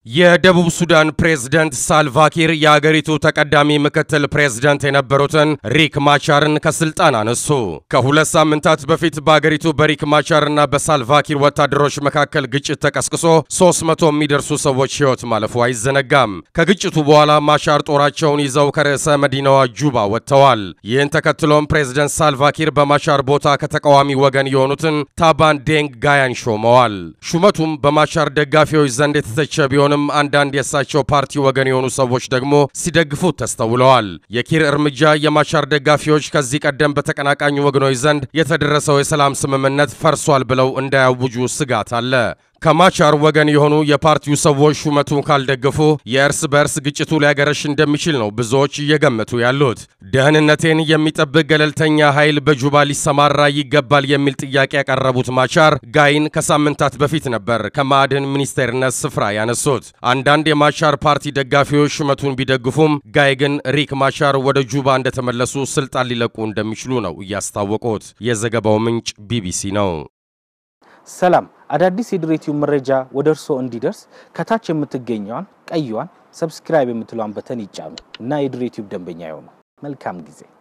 የደቡብ ሱዳን ፕሬዝደንት ሳልቫኪር የአገሪቱ ተቀዳሚ ምክትል ፕሬዝደንት የነበሩትን ሪክ ማቻርን ከስልጣን አነሱ። ከሁለት ሳምንታት በፊት በአገሪቱ በሪክ ማቻርና በሳልቫኪር ወታደሮች መካከል ግጭት ተቀስቅሶ 300 የሚደርሱ ሰዎች ሕይወት ማለፉ አይዘነጋም። ከግጭቱ በኋላ ማቻር ጦራቸውን ይዘው ከርዕሰ መዲናዋ ጁባ ወጥተዋል። ይህን ተከትሎም ፕሬዝደንት ሳልቫኪር በማቻር ቦታ ከተቃዋሚ ወገን የሆኑትን ታባን ዴንግ ጋያን ሾመዋል። ሹመቱም በማቻር ደጋፊዎች ዘንድ የተተቸ ቢሆንም አንዳንድ የእሳቸው ፓርቲ ወገን የሆኑ ሰዎች ደግሞ ሲደግፉት ተስተውለዋል። የኪር እርምጃ የማቻር ደጋፊዎች ከዚህ ቀደም በተቀናቃኝ ወገኖች ዘንድ የተደረሰው የሰላም ስምምነት ፈርሷል ብለው እንዳያውጁ ስጋት አለ። ከማቻር ወገን የሆኑ የፓርቲው ሰዎች ሹመቱን ካልደገፉ የእርስ በእርስ ግጭቱ ሊያገረሽ እንደሚችል ነው ብዙዎች እየገመቱ ያሉት። ደህንነቴን የሚጠብቅ ገለልተኛ ኃይል በጁባ ሊሰማራ ይገባል የሚል ጥያቄ ያቀረቡት ማቻር ጋይን ከሳምንታት በፊት ነበር ከማዕድን ሚኒስቴርነት ስፍራ ያነሱት። አንዳንድ የማቻር ፓርቲ ደጋፊዎች ሹመቱን ቢደግፉም ጋይ ግን ሪክ ማቻር ወደ ጁባ እንደተመለሱ ስልጣን ሊለቁ እንደሚችሉ ነው እያስታወቁት። የዘገባው ምንጭ ቢቢሲ ነው። ሰላም አዳዲስ የድሬቲዩብ መረጃ ወደ እርስዎ እንዲደርስ ከታች የምትገኘዋን ቀይዋን ሰብስክራይብ የምትለዋን በተን ይጫኑ እና የድሬቲዩብ ደንበኛ ይሆኑ። መልካም ጊዜ